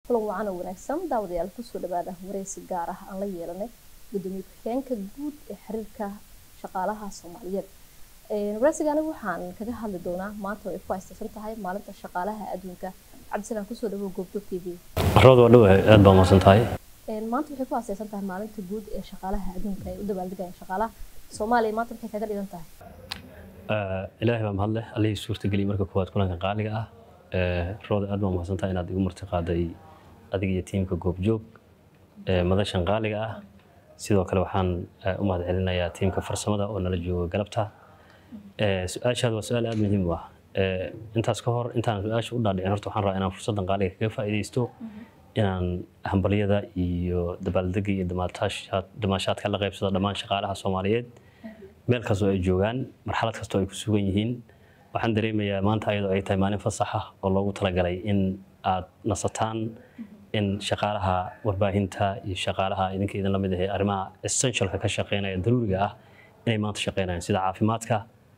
kulan wacan oo wanaagsan daawadayaal kusoo dhawaada wareysi gaar ah aan la yeelanay gudoomiye ku-xigeenka guud ee xiriirka shaqaalaha soomaaliyeed wareysigani waxaan kaga hadli doonaa maanta oo ay ku haystaysan tahay maalinta shaqaalaha adduunka cabdisalaan kusoo dhawow goobjoog t v carrada waa dhow aad baa mahadsan tahay maanta waxay ku haastaysan tahay maalinta guud ee shaqaalaha adduunka ay u dabaaldegayaan shaqaalaha soomaaliya maanta waxay kaga dhigan tahay ilaahay baa mahad leh allihii suurtageliyey marka koowaad kulanka qaaliga ah rooda aad baa mahadsan tahay inaad igu marti qaaday adiga iyo tiimka goobjoog madashan qaaliga ah sidoo kale waxaan u mahad celinayaa tiimka farsamada oo nala jooga galabta su-aashaad waa su-aal aad muhiim u ah intaas ka hor intaan su-aasha u dhaadhicin horta waxaan rabaa inaan fursaddan qaaliga kaga faa'iidaysto inaan hambalyada iyo dabaaldega iyo damaashaadka la qaybsado dhammaan shaqaalaha soomaaliyeed meel kastoo ay joogaan marxalad kastoo ay ku sugan yihiin waxaan dareemayaa maanta ayadoo ay tahay maalin fasax ah oo loogu talagalay in aad nasataan in shaqaalaha warbaahinta iyo shaqaalaha idinka idin lamid ahee arrimaha essentialka ka shaqeynaya daruuriga ah inay maanta shaqeynayaan sida caafimaadka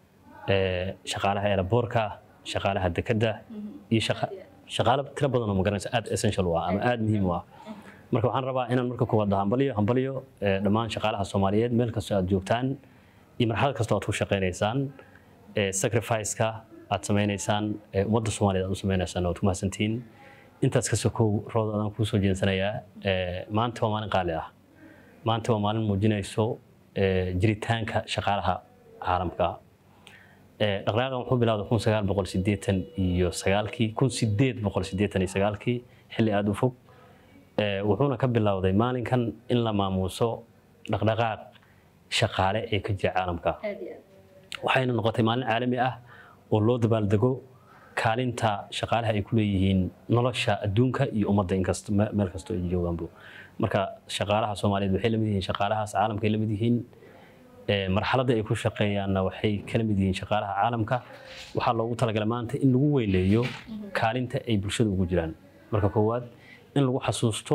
shaqaalaha eelaboorka shaqaalaha dekedda iyo shaqaalo tiro badan oo magaranaysa aad essential u ah ama aad muhiim u ah marka waxaan rabaa inaan marka koowaad hambaliyo hambaliyo dhammaan shaqaalaha soomaaliyeed meel kastoo aad joogtaan iyo marxalad kastoo aad ku shaqeynaysaan sacrifice-ka aad sameynaysaan ummadda soomaaliyeed aad u sameynaysaan waad ku mahadsantihiin intaas ka sokow rood adaan kuu soo jeensanayaa maanta waa maalin qaali ah maanta waa maalin muujinayso jiritaanka shaqaalaha caalamka dhaqdhaqaaqan wuxuu bilowday kun sagaal boqol sideetan iyo sagaalkii kun sideed boqol sideetan iyo sagaalkii xilli aada u fog wuxuuna ka bilowday maalinkan in la maamuuso dhaqdhaqaaq shaqaale ee ka jira caalamka waxayna noqotay maalin caalami ah oo loo dabaaldego kaalinta shaqaalaha ay ku leeyihiin nolosha adduunka iyo ummadda inkasta meel kastoo ay joogaanbu marka shaqaalaha soomaaliyeed waxay lamid yihiin shaqaalahaas caalamka ay lamid yihiin marxaladda ay ku shaqeeyaanna waxay kala mid yihiin shaqaalaha caalamka waxaa loogu talagalay maanta in lagu weyleeyo kaalinta ay bulshada ugu jiraan marka koowaad in lagu xasuusto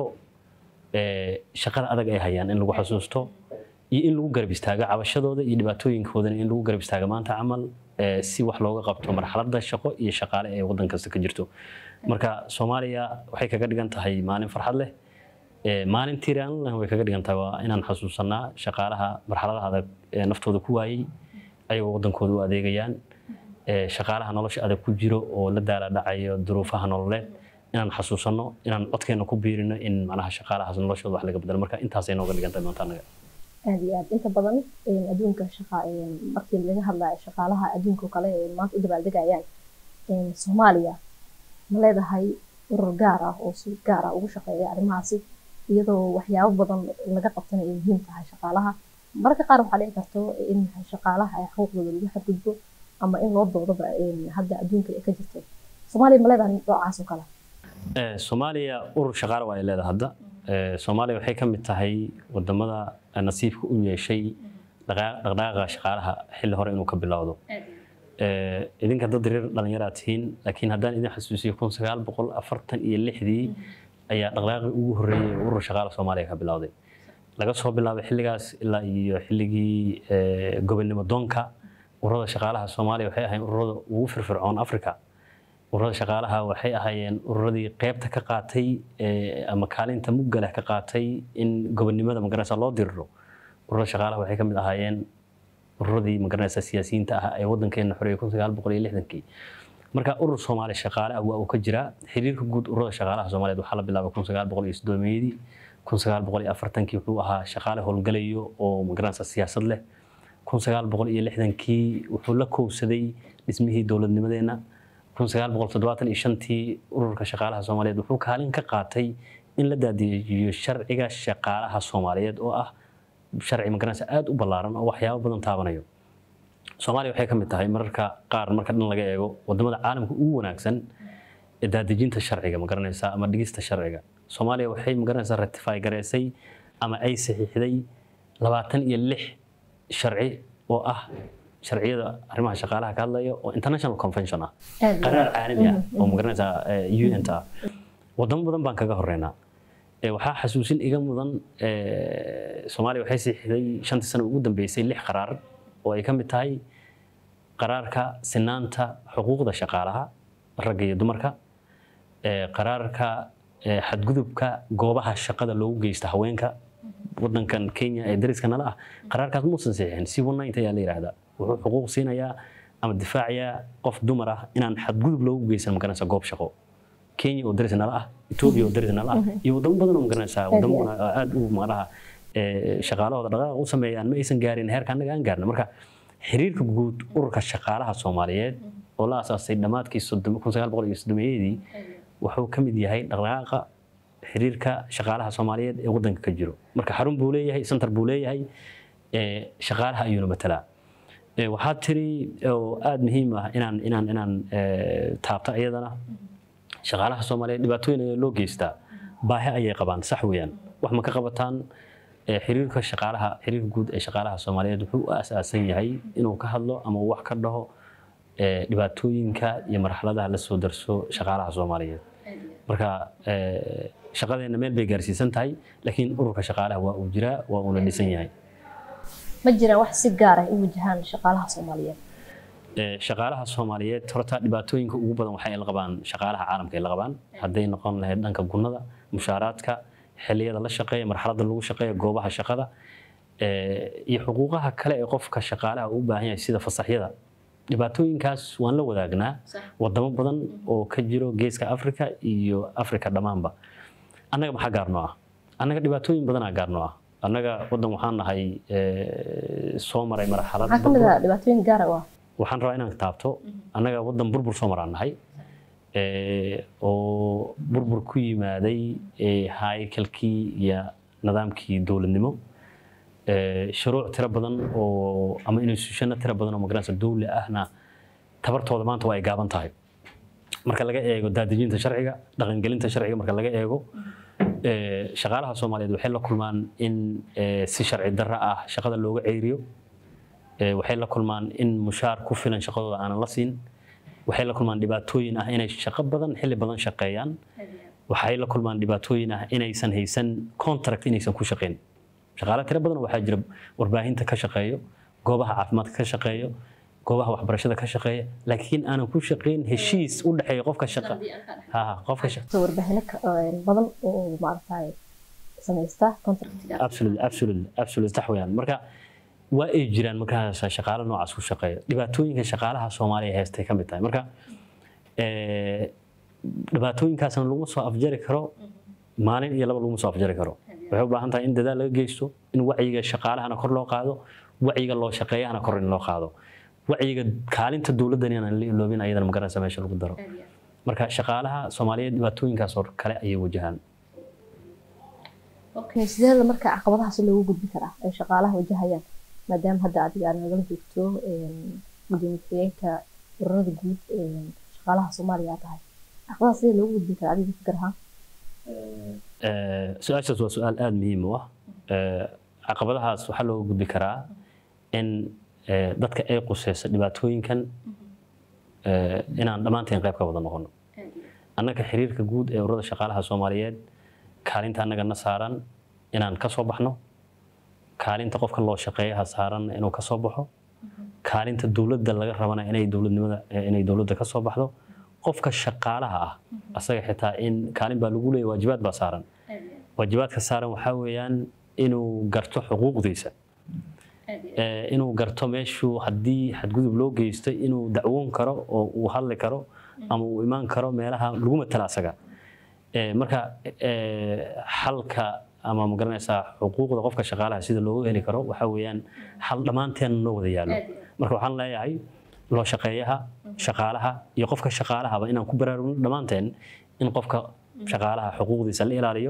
shaqada adag ay hayaan in lagu xasuusto iyo in lagu garab istaago cabashadooda iyo dhibaatooyinkoodana in lagu garab istaago maanta camal si wax looga qabto marxaladda shaqo iyo shaqaale ee waddan kasta ka jirto marka soomaaliya waxay kaga dhigan tahay maalin farxad leh maalin tiiraan way kaga dhigan tahay waa inaan xasuusanaa shaqaalaha marxaladaha adag ee naftooda ku waayey ayagoo waddankooda u adeegayaan shaqaalaha nolosha adag ku jiro oo la daala dhacayo duruufaha nololeed inaan xasuusanno inaan codkeena ku biirino in macnaha shaqaalahaas noloshooda wax laga bedelo marka intaasay nooga dhigan tahay maanta annaga aad iyo aad inta badan adduunka shaqa markii laga hadlayo shaqaalaha adduunka kale ee maanta u dabaaldegayaan soomaaliya ma leedahay urur gaar ah oo si gaar ah ugu shaqeeya arrimahaasi iyadoo waxyaabo badan laga qabtana ay muhiim tahay shaqaalaha mararka qaar waxaa dhici karto in shaqaalaha ay xuquuqdooda lagu xadgudbo ama in loo doodaba hadda adduunka ay ka jirto soomaaliya ma leedahay noocaas oo kale soomaaliya urur shaqaale waa ay leedahay hadda soomaaliya waxay ka mid tahay wadamada nasiibka u yeeshay dhaqdhaqaaqa shaqaalaha xilli hore inuu ka bilowdo idinka dad reer dhalinyaraa tihiin laakiin haddaan idin xasuusiyo kun sagaal boqol afartan iyo lixdii ayaa dhaqdhaqaaqii ugu horreeyey ee urur shaqaala soomaaliya ka bilowday laga soo bilaabay xilligaas ilaa iyo xilligii gobonnimo doonka ururada shaqaalaha soomaaliya waxay ahayn ururada ugu firfircoon africa ururada shaqaalaha waxay ahaayeen ururadii qeybta ka qaatay ama kaalinta mugga leh ka qaatay in gobonnimada magaranaysa loo diriro ururada shaqaalaha waxay ka mid ahaayeen ururadii magaranaysa siyaasiyiinta ah ee waddankeena xoreeyay kun sagaal boqol iyo lixdankii marka urur soomaali shaqaale ah waa uu ka jiraa xiriirka guud ururada shaqaalaha soomaaliyeed waxaa la bilaabay kun sagaal boqol iyo soddoomeeyadii kun sagaal boqol iyo afartankii wuxuu ahaa shaqaale howlgalayo oo magaranaysa siyaasad leh kun sagaal boqol iyo lixdankii wuxuu la kowsaday dhismihii dowladnimadeenna kun sagaal boqol toddobaatan iyo shantii ururka shaqaalaha soomaaliyeed wuxuu kaalin ka qaatay in la daadiyejiyo sharciga shaqaalaha soomaaliyeed oo ah sharci magaranaysa aada u ballaaran oo waxyaabo badan taabanayo soomaaliya waxay ka mid tahay mararka qaar marka dhan laga eego wadamada caalamka ugu wanaagsan ee daadejinta sharciga magaranaysa ama dhigista sharciga soomaaliya waxay magaranaysaa ratify gareysay ama ay saxiixday labaatan iyo lix sharci oo ah sharciyada arrimaha shaqaalaha ka hadlaya oo international convention ah qaraar caalami ah oo magaranaysaa un ta ah wadamo badan baan kaga horeynaa waxaa xasuusin iga mudan soomaaliya waxay saxiixday shantii sano ugu dambeysay lix qaraar oo ay ka mid tahay qaraarka sinaanta xuquuqda shaqaalaha ragga iyo dumarka qaraarka eh, xadgudubka goobaha shaqada loogu geysta haweenka wadankan kenya ee dariska nala ah qaraarkaas muusan saxiixin si wanaynta ayaa la yidhaahdaa wuxuu xuquuq siinayaa ama difaacayaa qof dumar ah inaan xadgudub loogu geysan magaranaysa goob shaqo kenya oo daris nala ah etoobiya oo daris nala ah iyo wadamo badan oo magaranaysa wadamo aad u macnaha eh, shaqaalahooda dhaqaaqa u sameeyaan ma aysan gaarin heerka annaga aan gaarna marka xiriirka guud ururka shaqaalaha soomaaliyeed oo la asaasay dhammaadkii soddom- kun sagaal boqol iyo soddomeeyadii wuxuu ka mid yahay dhaqdhaqaaqa xiriirka shaqaalaha soomaaliyeed ee wadanka ka jiro marka xarun buu leeyahay center buu leeyahay ee, shaqaalaha ayuuna matalaa Ee, waxaa tiri oo aada muhiim ah inaan inaan inaan ee, taabto iyadana shaqaalaha soomaaliyeed dhibaatooyin ayaa loo geystaa baahi ayay qabaan sax weeyaan wax ma ka qabataan ee, xiriirka shaqaalaha xiriirka guud ee shaqaalaha soomaaliyeed wuxuu u asaasan yahay inuu ka hadlo ama uu wax ka dhaho ee, dhibaatooyinka iyo marxaladaha la soo darso shaqaalaha soomaaliyeed marka ee, shaqadeena meel bay gaarsiisan tahay laakiin ururka shaqaalaha waa uu jiraa waa uuna dhisan yahay ma jiraan wax si gaar ah u wajahaan shaqaalaha soomaaliyeed Ee, shaqaalaha soomaaliyeed horta dhibaatooyinka ugu badan waxay la qabaan shaqaalaha caalamka ay la qabaan hadday noqon lahayd dhanka gunnada mushaaraadka xilliyada la shaqeeya marxaladda lagu shaqeeya goobaha shaqada ee, iyo xuquuqaha kale ee qofka shaqaalaha u baahan yahay sida fasaxyada dhibaatooyinkaas waan la wadaagnaa wadamo badan oo ka jiro geeska afrika iyo afrika dhammaanba annaga maxaa gaarnoo ah annaga dhibaatooyin badanaa gaarnoo ah annaga wadan waxaan nahay ee, soo maray marxalad maxaa ka mid ah dhibaatooyin gaar ah oo ah waxaan rabaa inaan taabto annaga wadan burbur soo maraan nahay ee, oo burbur ku yimaaday ee, haykalkii iyo nidaamkii dowladnimo ee, shuruuc tiro badan oo ama institutionno tiro badan oo magaranaysa dowli ahna tabartooda maanta waa ay gaaban tahay marka laga eego daadejinta sharciga dhaqangelinta sharciga marka laga eego ee, shaqaalaha soomaaliyeed waxay la kulmaan in ee, si sharci darro ah shaqada looga ceyriyo Ee, waxay la kulmaan in mushaar ku filan shaqadooda aanan la siin waxay la kulmaan dhibaatooyin ah inay shaqo badan xilli badan shaqeeyaan waxay la kulmaan dhibaatooyin ah inaysan haysan contract inaysan ku shaqeyn shaqaale tiro badan waxaa jira warbaahinta ka shaqeeyo goobaha caafimaadka ka shaqeeyo goobaha waxbarashada ka shaqeeya laakiin aanan ku shaqeyn heshiis u dhexeeya qofka shaqa ha ha, qofka shaqa soo warbaahinno ka- een, badan oo maaragtay samaysta contractiga absolutely absolutely absolutely sax weeyaan marka waa ay jiraan markaas shaqaale noocaas ku shaqeeya dhibaatooyinka shaqaalaha soomaaliya heestay ka mid tahay marka ee, dhibaatooyinkaasna laguma soo afjari karo maalin iyo laba laguma soo afjari karo waxay u baahan tahay in dadaal laga geysto in wacyiga shaqaalahana kor loo qaado wacyiga loo shaqeeyahana kor in loo qaado wacyiga kaalinta dowladdan inaan la iloobin ayadana magaranaysa meesha lagu daro marka shaqaalaha soomaaliyeed dhibaatooyinkaas oo kale ayay wajahaan okay sideeda marka caqabadahaas loogu gudbi karaa ay shaqaalaha wajahayaan maadaama hadda adiga aad nagala joogto een, gudoomiye ku-xigeenka ururada guud een, shaqaalaha soomaaliya aad tahay caqabadahaas sidee loogu gudbi karaa adiga fikir ahaan Ee, su-aashaas waa su-aal aada muhiim u ah Ee, caqabadahaas waxaa looga gudbi karaa in ee, dadka ay quseyso dhibaatooyinkan ee, inaan dhammaanteen qayb ka wada noqono annaga xiriirka guud ee ururada shaqaalaha soomaaliyeed kaalinta annaga na saaran inaan ka soo baxno kaalinta qofka loo shaqeeyaha saaran inuu ka soo baxo kaalinta dowladda laga rabana inay dowladnimada inay dowladda ka soo baxdo qofka shaqaalaha ah asaga xitaa in kaalin baa lagu leeyahay waajibaad baa saaran waajibaadka saaran waxaa weeyaan inuu garto xuquuqdiisa Ee, inuu garto meeshuu haddii xadgudub loo geysto inuu dacwoon karo oo uu hadli karo ama uu imaan karo meelaha lagu matala asaga Ee, marka ee, xalka ama magaranaysaa xuquuqda qofka shaqaalaha sida loogu heli karo waxaa weeyaan xal dhammaanteen noo wada yaallo marka waxaan leeyahay loo shaqeeyaha shaqaalaha iyo qofka shaqaalahaba inaan ku baraarugno dhammaanteen in qofka shaqaalaha xuquuqdiisa la ilaaliyo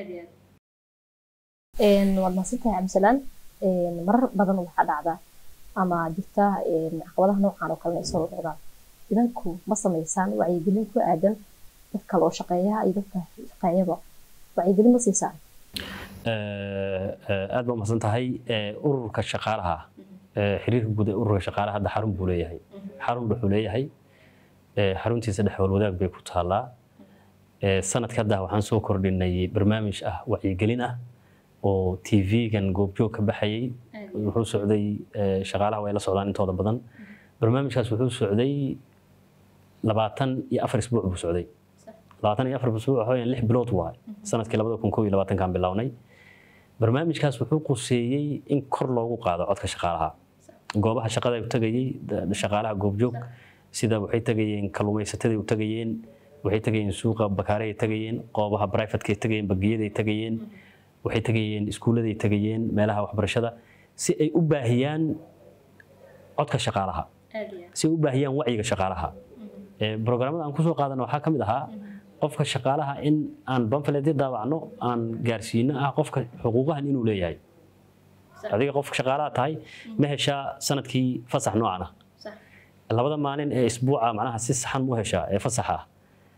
Een, waad mahadsantahay cabdisalaan Een, marar badan waxaa dhacda ama jirta een, caqabadaha noocan oo kalena ay soo dhacdaan idanku ma samaysaan wacyigelin ku aadan dadka loo shaqeeyaha iyo dadka shaqeeyaba wacyigelin ma siisaan Ee, ee, aad baa umahadsan tahay Ee, ururka shaqaalaha ee, xiriirka guud ee ururka shaqaalaha hadda xarun buu leeyahay xarun wuxuu leeyahay ee, xaruntiisa dhexwal wadaag bay ku taallaa Ee, sanadka hadda waxaan soo kordhinay barnaamij ah wacyigelin ah oo tv-gan goobjoog ka baxayay wuxuu socday ee, shaqaalaha way la socdaan intooda badan barnaamijkaas wuxuu socday labaatan iyo afar isbuuc buu socday labaatan iyo afar usbuuc waxa weeyaan lix bilood waay sanadkii labada kun kow iyo labaatankan bilownay barnaamijkaas wuxuu quseeyey in kor loogu qaado codka shaqaalaha goobaha shaqada u tagayey shaqaalaha goobjoog sida waxay tagayeen kalluumaysatada u tagayeen waxay tagayeen suuqa bakaareay tagayeen qoobaha brivatekay tagayeen bagiyaday tagayeen waxay tagayeen iskuulladay tagayeen meelaha waxbarashada si ay u baahiyaan codka shaqaalaha si ay u baahiyaan wacyiga shaqaalaha brograamada aan kusoo qaadana waxaa ka mid ahaa qofka shaqaalaha in aan banfaleedyo daawacno aan gaarsiino ah qofka xuquuqahan inuu leeyahay adiga qofka shaqaalaha tahay ma heshaa sanadkii fasax noocan ah labada maalin ee isbuuca macnaha si saxan u heshaa ee fasaxa ah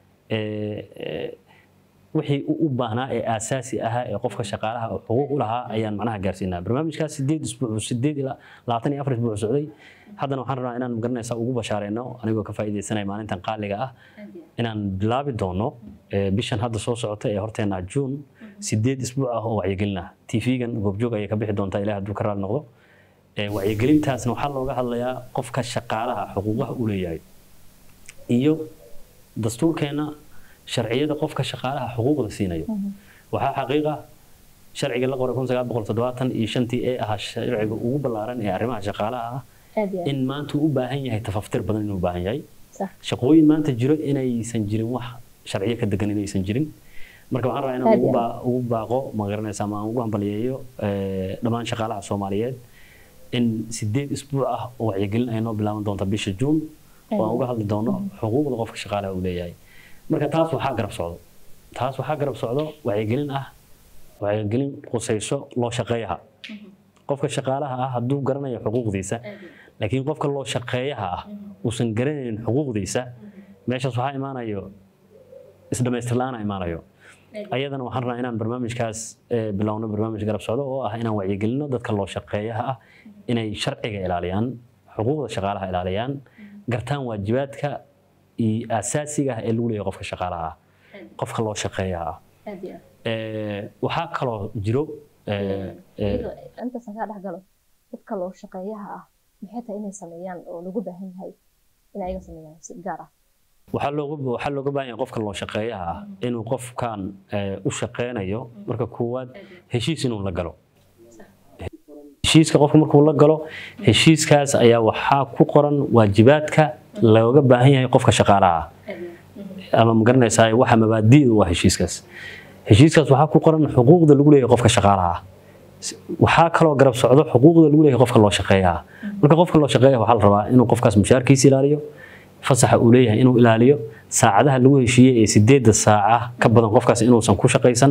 wixii u baahnaa ee aasaasi ahaa ee qofka shaqaalaha xuquuq u lahaa ayaan macnaha gaarsiinaa barnaamijkaas sideed isbuuc sideed ilaa labaatan iyo afar isbuuc socday haddana waxaan rabnaa inaan magaranaysaa ugu bashaareyno anigoo ka faa'iidaysanaya maalintan qaaliga ah inaan bilaabi doono bishan hadda soo socota ee horteena juun sideed isbuuc ah oo wacyigelin ah tv-gan goobjoog ayay ka bixi doontaa ilaah hadduu ka raali noqdo wacyigelintaasna waxaa looga hadlayaa qofka shaqaalaha xuquuqaha u leeyahay iyo dastuurkeena sharciyada qofka shaqaalaha xuquuqda siinayo waxaa xaqiiqa sharciga la qoray kun sagaal boqol toddobaatan iyo shantii ee ahaa sharciga ugu ballaaran ee arrimaha shaqaalaha ah in maanta uu u baahan yahay tafaftir badan inuu u baahan yahay shaqooyin maanta jiro inaysan jirin wax sharciyo ka degan inaysan jirin marka waxaan rabaa inaan ugu baaqo ma garanaysa ama aan ugu hambaliyeeyo dhammaan shaqaalaha soomaaliyeed in sideed isbuuc ah oo wacyigelin ay noo bilaaban doonta bisha juun oo aan uga hadli doono xuquuqda qofka shaqaalaha uu leeyahay marka taas waxaa garab socdo taas waxaa garab socdo wacyigelin ah wacyigelin qusayso loo shaqeeyaha qofka shaqaalaha ah hadduu garanayo xuquuqdiisa laakiin qofka loo shaqeeyaha ah uusan garanaynin xuquuqdiisa meeshaas waxaa imaanayo isdhamaystir la-aan imaanayo ayadana waxaan rabaa inaan barnaamijkaas bilowno barnaamij garab socdo oo ah inaan wacyigelino dadka loo shaqeeyaha ah inay sharciga ilaaliyaan xuquuqda shaqaalaha ilaaliyaan gartaan waajibaadka iyo asaasiga ah ee lagu leeyahay qofka shaqaalaha ah qofka loo shaqeeyaha ah waxaa kaloo jiro intaas kaa dhex galo dadka loo shaqeeyaha ah maxay tahay inay sameeyaan oo lagu baahan yahay in ayaga sameeyaan si gaar ah waxaa looga waxaa looga baahan yahay qofka loo shaqeeyaha ah inuu qofkan u shaqeynayo marka koowaad heshiis inuu la galo heshiiska qofka markuu la galo heshiiskaas ayaa waxaa ku qoran waajibaadka looga baahan yahay qofka shaqaalaha ah ama magaranaysaa waxa mabaadi'da waa heshiiskaas heshiiskaas waxaa ku qoran xuquuqda lagu leeyahay qofka shaqaalaha ah waxaa kaloo garab socdo xuquuqda lagu leeyahay qofka loo shaqeeyaha marka qofka loo shaqeeyaha waxaa la rabaa inuu qofkaas mushaarkiisa ilaaliyo fasaxa uu leeyahay inuu ilaaliyo saacadaha lagu heshiiyey ee sideedda saaca ka badan qofkaas inuusan ku shaqaysan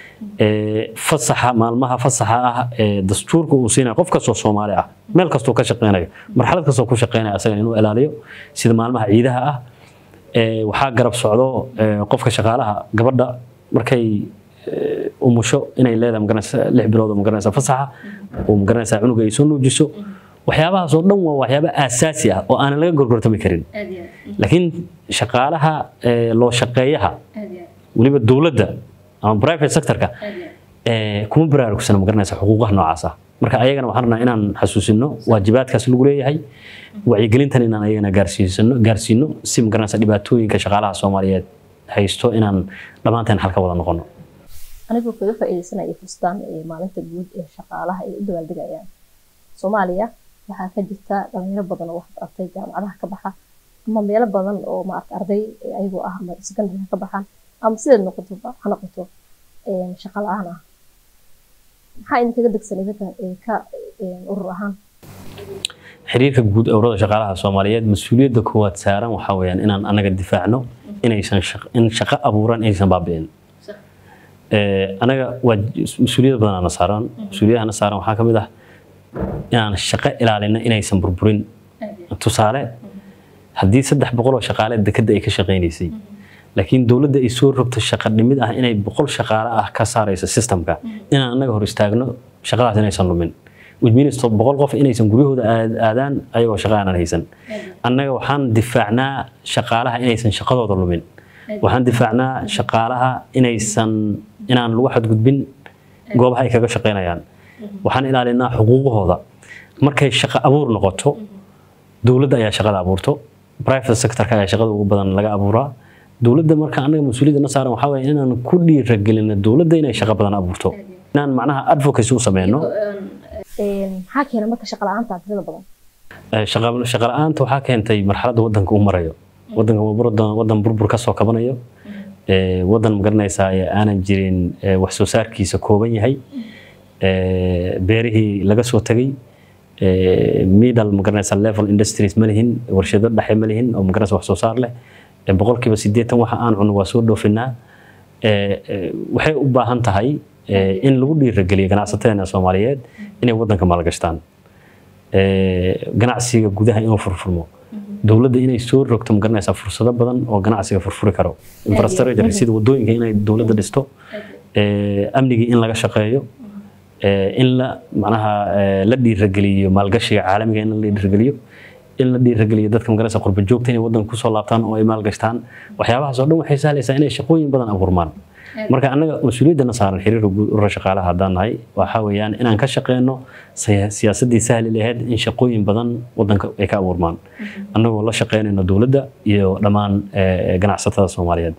fasaxa maalmaha fasaxa ah ee dastuurka uu siinayo qof kastoo soomaali ah meel kastoo ka shaqeynayo marxalad kastoo ku shaqeynaya asaga inuu ilaaliyo sida maalmaha ciidaha ah waxaa garab socdo qofka shaqaalaha gabadha markay umusho inay leedahay magaranaysa lix bilood oo magaranaysa fasaxa oo magaranaysa cunuga ay soo nuujiso waxyaabahaas oo dhan waa waxyaaba aasaasi ah oo aanan laga gorgortami karin laakiin shaqaalaha loo shaqeeyaha weliba dowladda ama private sectorka kuma baraarugsana magaranaysa xuquuqaha noocaas ah marka ayagana waxaan rabnaa inaan xasuusino waajibaadkaas lagu leeyahay wacyigelintan inaan ayagana gaarsiisano gaarsiino si magaranaysa dhibaatooyinka shaqaalaha soomaaliyeed haysto inaan dhammaanteen xal ka wada noqono anigoo kaga faa'iidaysanaya fustaan ee maalinta guud ee shaqaalaha ay u dabaaldegayaan soomaaliya waxaa ka jirta dhalinyaro badan oo wax bartay jaamacadaha ka baxa ama meelo badan oo maarata arday ayagoo ah ama secondary ka baxaan ama sideed noqoto ha noqoto shaqo la-aan ah maxaa idinkaga degsan idinka ka urur ahaan xiriirka guud ururada shaqaalaha soomaaliyeed mas-uuliyadda koowaad saaran waxaa weeyaan inaan anaga difaacno inaysan in shaqo abuuran inaysan baabi'in anaga waa mas-uuliyad badan ana saaran mas-uuliyadahana saaran waxaa ka mid ah inaan shaqo ilaalino inaysan burburin tusaale haddii saddex boqol oo shaqaale dekadda ay ka shaqaynaysay laakiin dowladda ay soo rogto shaqo dhimid ah inay boqol shaqaale ah ka saarayso systemka inaan anaga hor istaagno shaqadaas inaysan lumin which boqol qof inaysan guryahooda aadaan ayagoo shaqo aanan haysan annaga waxaan difaacnaa shaqaalaha inaysan shaqadooda lumin waxaan difaacnaa shaqaalaha inaysan inaan lagu xadgudbin goobaha ay kaga shaqaynayaan waxaan ilaalinaa xuquuqahooda markay shaqo abuur noqoto dowladda ayaa shaqada abuurto private sectorka ayaa shaqada ugu badan laga abuuraa dowladda marka anaga mas-uuliyadda na saaran waxaa waye inaan ku dhiiragelino dowladda inay shaqo badan abuurto inaan macnaha advocacy u sameyno maxaa keena marka shaqa la-aanta tirada badan shaqa la-aanta waxaa keentay marxaladda wadanka uu marayo wadanka waa wadan burbur kasoo kabanayo wadan magaranaysaa ee aanan jirin wax soo saarkiisa kooban yahay beerihii laga soo tegay middle magaranaysaa level industries ma lihin warshado dhexe ma lihin oo magaranaysa wax soo saar leh boqolkiiba siddeetan waxa aan cuno waa soo dhoofinaa waxay u baahan tahay in lagu dhiirageliyo ganacsateena soomaaliyeed inay wadanka maalgashtaan ganacsiga gudaha inuu furfurmo dowladda inay soo rogto magaranaysaa fursado badan oo ganacsiga furfuri karo infrastructure sida wadooyinka inay dowladda dhisto amnigii in laga shaqeeyo in la macnaha la dhiirageliyo maalgashiga caalamiga in la dhiirageliyo in la dhiirageliyo dadka magaranaysa qurba joogta inay wadanka kusoo laabtaan oo ay maalgashtaan waxyaabahaas oo dhan waxay sahlaysaa inay shaqooyin badan abuurmaan marka annaga mas-uuliyaddana saaran xiriirka guud urura shaqaalaha haddaan nahay waxaa weeyaan inaan ka shaqeyno siyaasaddii sahli lahayd in shaqooyin badan wadanka ay ka abuurmaan annagoo la shaqeynayno dowladda iyo dhammaan ganacsatada soomaaliyeedba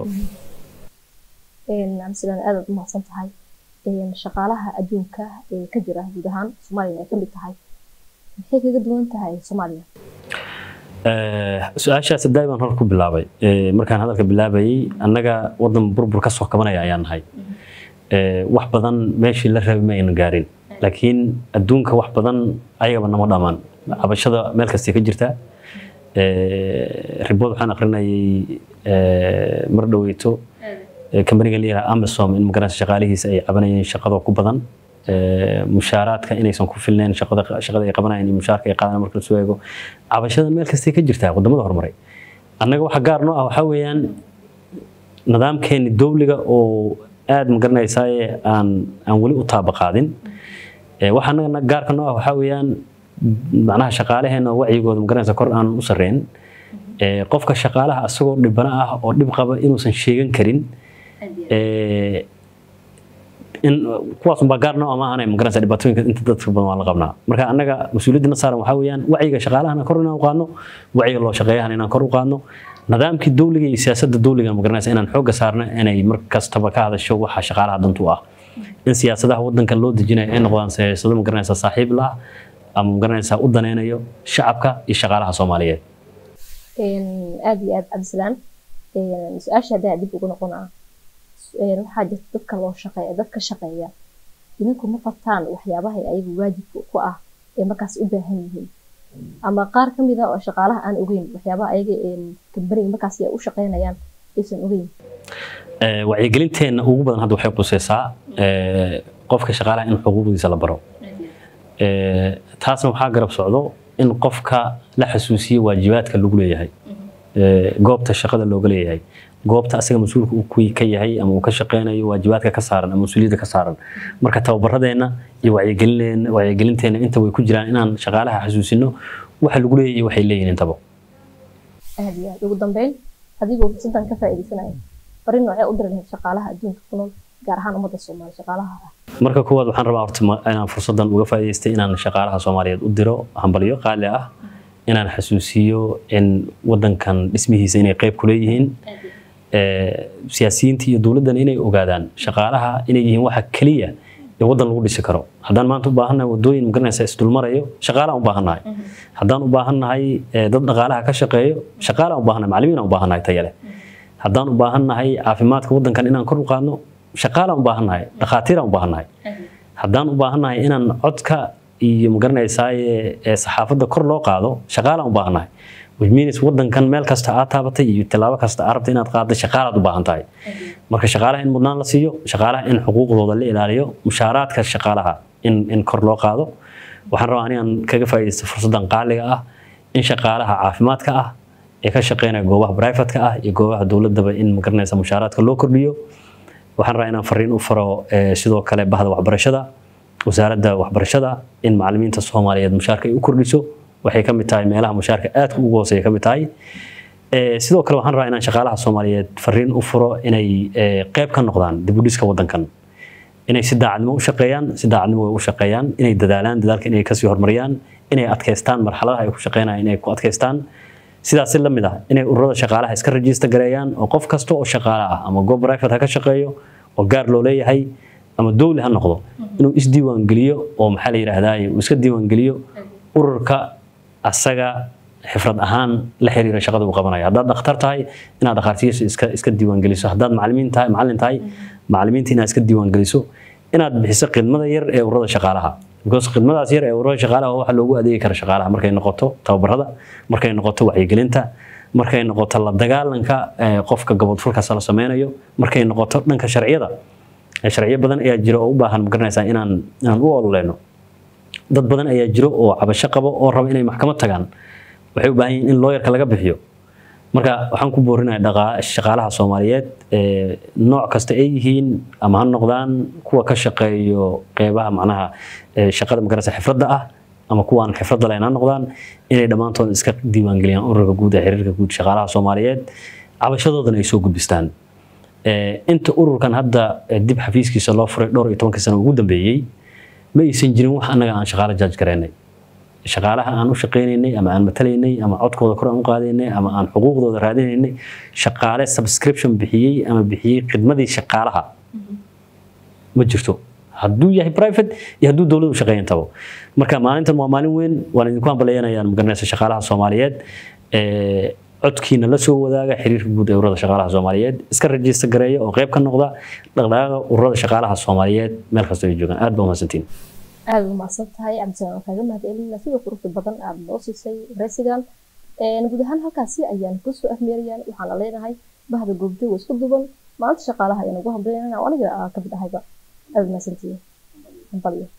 sidaan aadaad u mahadsan tahay shaqaalaha adduunka ee ka jira guud ahaan soomaaliyana ay ka mid tahay maxay kaga duwan tahay soomaaliya su-aashaas daai baan hor ku bilaabay markaan hadalka bilaabayay annaga wadan burbur ka soo kabanaya ayaan nahay wax badan meeshii la rabay ma aynan gaarin laakiin adduunka wax badan ayagaba nama dhamaan cabashada meel kastay ka jirtaa ribood waxaan akrinayay mar dhoweyto kambaniga la yidhaha amasom in magaranaysa shaqaalihiisa ay cabanayeen shaqadoo ku badan mushaaraadka inaysan ku filnayn shaqada shaqada ay qabanayaan iyo mushaarka ay qaadanayaan marka la soo eego cabashada meel kastay ka jirtaa wadamada horumaray annaga waxa gaar noo ah waxaa weeyaan nidaamkeeni dowliga oo aad ma garanaysaaye aan aan weli u taabaqaadin waxa annaga gaarka noo ah waxaa weeyaan macnaha shaqaalaheena wacyigooda ma garanaysa kor aan u sarreyn qofka shaqaalaha asagoo dhibana ah oo dhib qaba inuusan sheegan karin in kuwaas unbaa gaar noo ama ahanay magaranaysa dhibaatooyinka inta dadka badan waan la qabnaa marka annaga mas-uuliyaddana saaran waxaa weeyaan wacyiga shaqaalahana kor inaan u qaadno wacyiga loo shaqeeyahana inaan kor u qaadno nidaamkii dowliga iyo siyaasadda dowliga magaranaysa inaan xoogga saarno inay mar kastaba ka hadasho waxa shaqaalaha dantu ah in siyaasadaha wadanka loo dejinayo ay noqdaan siyaasado magaranaysa saaxiib la ama magaranaysa u daneynayo shacabka iyo shaqaalaha soomaaliyeed aada iyo aada cabdisalaan su-aasha haddaan dib ugu noqonaa waxaa jirta dadka loo shaqeeya dadka shaqeeya idinku ma fartaan waxyaabaha ayagu waajibka ku ah ee markaas u baahan yihiin ama qaar ka mid ah oo shaqaalaha aan ogeyn waxyaabaha ayaga kambaniga markaas ay u shaqeynayaan aysan ogeyn wacyigelinteenna ugu badan hadda waxay quseysaa qofka shaqaalaha in xuquuqdiisa la baro taasna waxaa garab socdo in qofka la xasuusiyo waajibaadka lagu leeyahay goobta shaqada looga leeyahay goobta asaga mas-uulka uu ka yahay ama uu ka shaqeynayo waajibaadka ka saaran ama mas-uuliyadda ka saaran marka tababaradeenna iyo wacyigelineenna wacyigelinteenna inta way ku jiraan inaan shaqaalaha xasuusino waxa lagu leeyahay waxay leeyihin intaba aad iyo aad ugu dambeyn adigoo fursadan ka faa'iidaysanaya fariin noocee u diri lahayd shaqaalaha adduunka ku nool gaar ahaan ummadda soomaali shaqaalaha ah marka koowaad waxaan rabaa horta inaan fursadan uga faa'iidaystay inaan shaqaalaha soomaaliyeed u diro hambalyo qaali ah inaan xasuusiyo in wadankan dhismihiisa inay qayb ku leeyihiin siyaasiyiinta iyo dowladdan inay ogaadaan shaqaalaha inay yihiin waxa keliya ee waddan lagu dhisi karo haddaan maanta u baahannahay wadooyin magaranaysa isdulmarayo shaqaalaan u baahannahay haddaan u baahannahay dad dhaqaalaha ka shaqeeyo shaqaalaan u baahannahay macallimiin aan u baahannahay tayo leh haddaan u baahannahay caafimaadka waddankan inaan kor u qaadno shaqaalaan u baahannahay dhakhaatiiraan u baahannahay haddaan u baahannahay inaan codka iyo magaranaysaa saxaafadda kor loo qaado shaqaalaan u baahannahay which means wadankan meel kasta aad taabatay iyo tilaabo kasta aad rabtay inaad qaadday shaqaalaad u baahan tahay marka shaqaalaha in mudnaan la siiyo shaqaalaha in xuquuqdooda la ilaaliyo mushaaraadka shaqaalaha in in kor loo qaado waxaan rabaa anigan kaga faa'iidaysta fursaddan qaaliga ah in shaqaalaha caafimaadka ah ee ka shaqeynaya goobaha privatka ah iyo goobaha dowladaba in magaranaysa mushaaraadka loo kordhiyo waxaan rabaa inaan fariin u faro sidoo kale bahda waxbarashada wasaaradda waxbarashada in macallimiinta soomaaliyeed mushaarka ay u kordhiso waxay ka mid tahay meelaha mushaarka aadka ugu hooseeya ka mid tahay sidoo kale waxaan rabaa inaan shaqaalaha soomaaliyeed fariin u furo inay qayb ka noqdaan dib u dhiska wadankan inay si daacadnimo u shaqeeyaan si daacadnimo way u shaqeeyaan inay dadaalaan dadaalka inay kasii horumariyaan inay adkaystaan marxaladaha ay ku shaqeynayaan inay ku adkaystaan sidaas la mid ah inay ururada shaqaalaha iska rajista gareeyaan oo qof kasta oo shaqaale ah ama goob private ha ka shaqeeyo oo gaar loo leeyahay ama dowli ha noqdo inuu isdiiwaangeliyo oo maxaa la yidhaahdaa uu iska diiwaangeliyo ururka asaga xifrad ahaan la xiriira shaqada uu qabanayo haddaad dhakhtar tahay inaad dhakhaatiirta iska iska diiwaangeliso haddaad macallimiin tahay macallin tahay macallimiinta inaad iska diiwaangeliso inaad bixiso khidmada yar ee ururada shaqaalaha because khidmadaas yar ee ururada shaqaalaha waa waxa loogu adeegi kara shaqaalaha markay noqoto tababarada markay noqoto wacyigelinta markay noqoto la dagaalanka qofka gabadfulkaas la sameynayo markay noqoto dhanka sharciyada sharciyo badan ayaa jira oo u baahan magaranaysaa inaan inaan u ololeyno dad badan ayaa jiro oo cabasho qabo oo raba inay maxkamad tagaan waxay u baahan yihiin in looyarka laga bixiyo marka waxaan ku boorinayaa shaqaalaha soomaaliyeed nooc kasta ay yihiin ama ha noqdaan kuwa ka shaqeeyo qeybaha macnaha shaqada magarasa xifradda ah ama kuwaan xifradda lahayn ha noqdaan inay dhammaantood iska diiwaangeliyaan ururka guud ee xiriirka guud shaqaalaha soomaaliyeed cabashadoodana ay soo gudbistaan inta ururkan hadda dib xafiiskiisa loo furay dhowr iyo tobankii sano ugu dambeeyey ma aysan jirin wax annaga aan shaqaale jaaj garaynay shaqaalaha aan u shaqaynaynay ama aan matalaynay ama codkooda kor aan u qaadaynay ama aan xuquuqdooda raadinaynay shaqaale subscription bixiyey ama bixiyey khidmadii shaqaalaha ma jirto hadduu yahay private iyo hadduu dowladu shaqeeyan tabo marka maalintan waa maalin weyn waan idinku hambalyaynayaan magaranaysa shaqaalaha soomaaliyeed codkiina la soo wadaaga xiriirka guud ee ururada shaqaalaha soomaaliyeed iska rajista gareeya oo qayb ka noqda dhaqdhaqaaqa ururada shaqaalaha soomaaliyeed meel kasta ay joogaan aad baa umahadsantiin aada umahadsan tahay cabdisalaan kaaga mahadcelina sida quruxda badan aada noo siisay wareysigan guud ahaan halkaasi ayaan kusoo afmeerayaan waxaana leenahay bahda goobjooga isku duban maanta shaqaalaha ayaan ugu hambaynana aniga kamid ahayba aada umahadsantihiin hambalyo